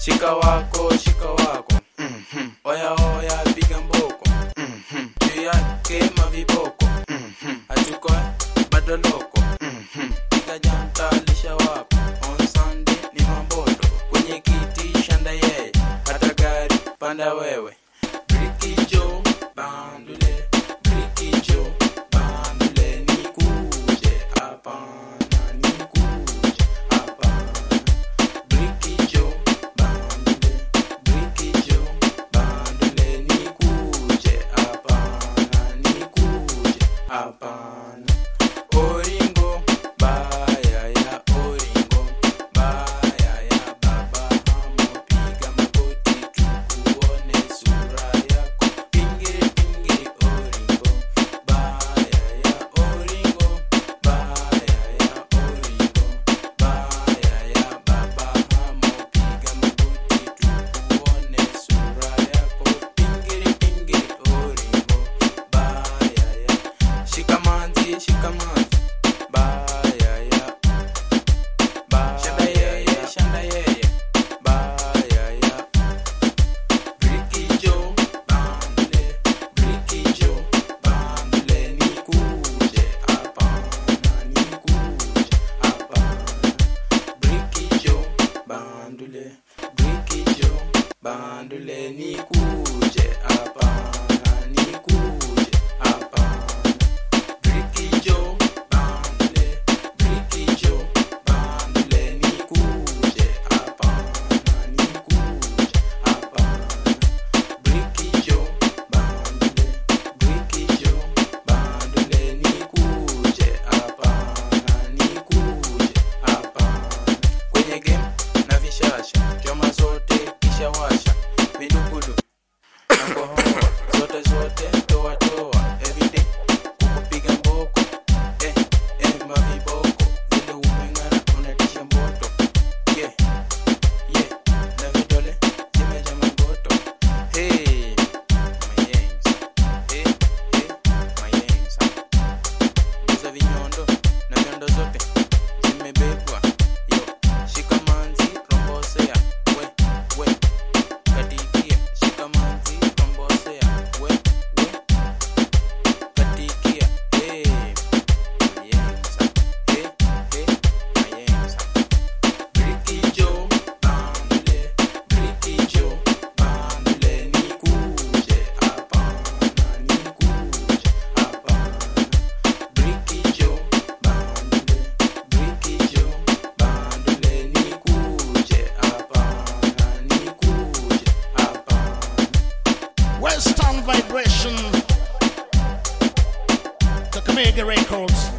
shika wako shika wako Mhm. oya oya piga mboko Mhm. juu yake maviboko Mhm. hatuko bado loko Mhm. piga janta lisha wako on Sunday ni mamboto kwenye kiti shanda yeye hata gari panda wewe Brikijo bandule Brikijo bandule nikuje hapana nikuje hapana Brikijo bandule Brikijo bandule nikuje hapana nikuje hapana Oringo baya ya oringo baya ya baba hamo piga magoti tukuone sura yako pingiri pingiri oringo baya ya oringo baya ya oringo baya ya baba hamo piga magoti tukuone sura yako pingiri pingiri oringo baya ya shikamanzi shikamanzi baya ya shanda yeye shanda yeye baya ya Brikijo bandle Brikijo bandle nikuje hapana nikuje hapana Brikijo bandle Brikijo bandle nikuje hapana nikuje hapana Brikijo bandle Brikijo bandle nikuje hapana nikuje hapana Brikijo bandle Brikijo bandle nikuje hapana nikuje hapana kwenye game na vishasha choma zote kisha washa vidukudu na kohoa zote zote toa toa everyday kukupiga mboko eh eh maviboko vile umeng'ara unatisha mboto yeah yeah na vidole zimeja magoto hey mayengs hey hey mayengs Guza vinyondo na vyondo zote zimebebwa yo shikamanzi rombosea we we katikia shikamanzi rombosea we we katikia hey mayengs hey hey mayengs Brikijo bandle Brikijo bandle nikuje hapana nikuje hapana Brikijo bandle Brikijo bandle nikuje hapana nikuje hapana Western Vibration, Kakamega Records.